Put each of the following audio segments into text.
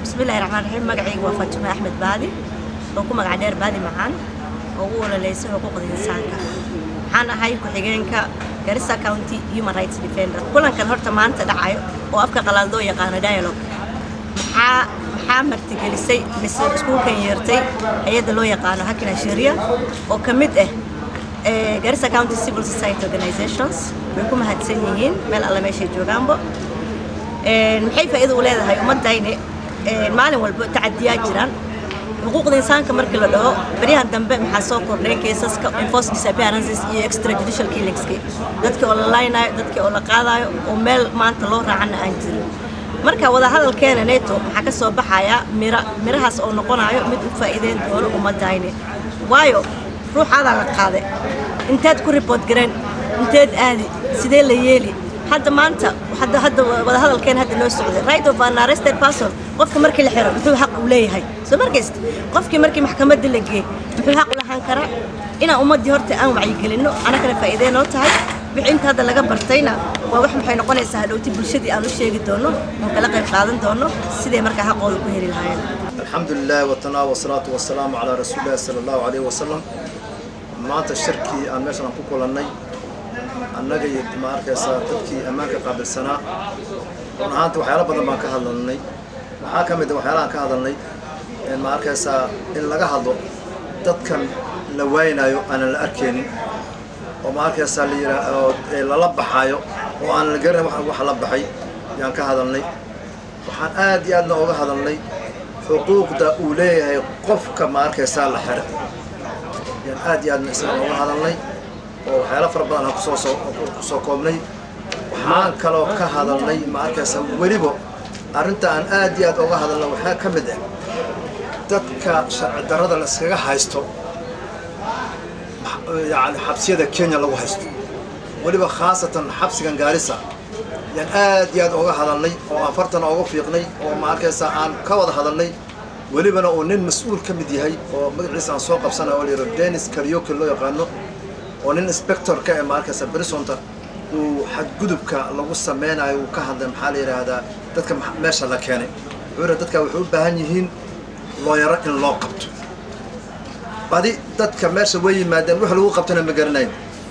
bismillahi raxmaan raxiim magacayga waa faatimo axmed baadi oo ku magac dheer baadi macaan oo u ololeysay xuquuqda insaanka waxaan ahay ku-xigeenka garissa county human rights defender kulankan horta maanta dhacayo oo afka qalaad loo yaqaano dialogue maxaa maxaa martigelisay mise iskuulkan yeertay hay-adda loo yaqaano hakina sharia oo ka mid ah garissa county civil society organizations way ku mahadsan yihiin meel alle meeshay joogaanba maxay faa'iido u leedahay ummadayni maalin walba tacadiyaa jiraan xuquuqda insaanka markii la dhaho baryahan dambe maxaa soo kordhay keesaska enforced disappearances iyo extrajudicial killingski dadkii oo la laynayo dadkii oo la qaadayo oo meel maanta loo raacana aan jirin marka wadahadalkeena neto waxaa ka soo baxaya mira mirahaas oo noqonayo mid u faa'iideyn doono ummadayni waayo ruuxaadaa la qaaday inteed ku report gareen inteed aadi sidee la yeeli hadda maanta hadda hadda wadahadalkeen hadda noo socday right of an arrested person qofka markii la xiro muxuu xaq u leeyahay soo markaysta qofkii markii maxkamadda la geey muxuu xaq u lahaan karaa inaan ummaddii horta aan wacyigelinno anagana faa'iidee noo tahay wixii inta hadda laga bartayna waa wax maxay noqonaysaa hadhowti bulshadii aan u sheegi doono oon kala qayb qaadan doono siday markaa xaqooda ku heli lahaayeen الحمد لله والثناء والصلاة والسلام على رسول الله صلى الله عليه وسلم maanta shirkii aan meeshan ku kulannay annaga iyo ma arkaysaa dadkii ammaanka qaabilsanaa run ahaanta waxyaalo badan baan ka hadlanay waxaa ka mid a waxyaalahaan ka hadalnay ma arkaysaa in laga hadlo dadkan la waaynayo aanan la arkaynin oo ma arkaysaa layidhaa lala baxaayo oo aan la garan wax la baxay yaan ka hadalnay waxaan aad iyo aadna oga hadalnay xuquuqda uu leeyahay qofka ma arkaysaa la xira yaan aad iyo aadna isaga oga hadalnay oo waxyaalo fara badan aan kusoo soo kusoo koobnay waxaan kaloo ka hadalnay ma arkaysa weliba arrinta aan aad iyo aad oga hadalnay waxaa ka mid ah dadka sharci darrada la iskaga haysto yani xabsiyada kenya lagu haysto weliba khaasatan xabsigan gaarisa yaan aad iyo aad oga hadalnay oo aan fartana oga fiiqnay oo ma arkaysa aan ka wada hadalnay welibana uu nin mas-uul ka mid yahay oo magaciisa aan soo qabsanayo oo la yidhahdo dennis karyoke loo yaqaano oo nin inspectorka ee ma arkaysa brisonta uu xadgudubka lagu sameynayo uu ka hadlay maxaa la yidhaahdaa dadka meesha la keenay wuxuu yidhaha dadka waxay u baahan yihiin looyaro in loo qabto badi dadka meesha way yimaadeen wax lagu qabtana ma garanayn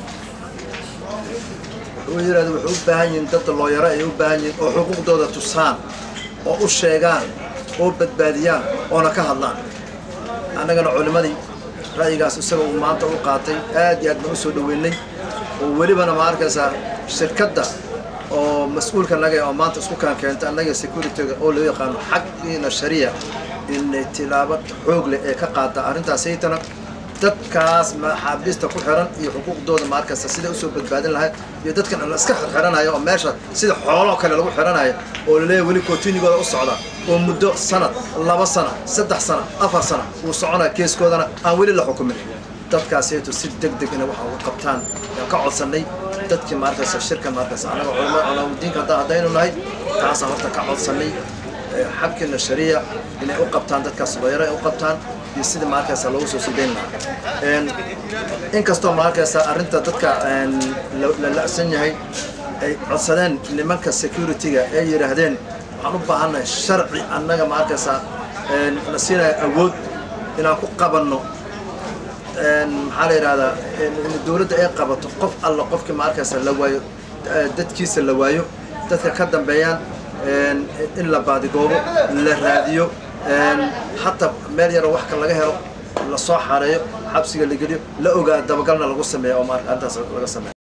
wuxuu yidhahda waxay u baahan yihiin dad looyaro ay u baahan yihiin oo xuquuqdooda tusaan oo u sheegaan oo badbaadiyaan oona ka hadlaan annagana culimmadii ra'yigaas isaga uu maanta u qaatay aad iyo aad baan u soo dhoweynay oo welibana ma arkaysaa shirkadda oo mas-uulka naga oo maanta isku kaan keenta annaga securityga oo loo yaqaano xaqiina shariya inay tilaabo xoog leh ee ka qaata arrintaas saytana dadkaas maxaabiista ku xiran iyo xuquuqdooda ma arkaysa siday usoo badbaadin lahayd iyo dadkan la iska xiranayo oo meesha sida xooloo kale lagu xiranayo oo laleeyahay weli kootinigooda u socda oo muddo sanad laba sana saddex sana afar sana uu soconaya keeskoodana aan weli la xukumin dadkaasayto si deg deg inay waxa uga qabtaan yaan ka codsannay dadkii ma arkaysa shirka ma arkaysa annaga culama culamaadiinka hadda haddaynu nahay taasaan horta ka codsannay xabkiina shariya inay u qabtaan dadkaas looyaro ay u qabtaan iyo sidii ma arkaysa loogu soo sidayn lahaa inkastoo ma arkaysa arrinta dadka la la'san yahay ay codsadeen nimanka securityga ay yidhaahdeen waxaan u baahannahay sharci annaga ma arkaysaa na siinaya awood inaan ku qabanno maxaa la yidhahdaa dowladda ay qabato qof alla qofkii ma arkaysa la waayo dadkiisa la waayo dadka ka dambeeyaan in la baadigoobo la raadiyo hataa meel yaroo wax ka laga helo lasoo xareeyo xabsiga la geliyo la ogaa dabagalna lagu sameeya oo ma arrintaas laga sameeyo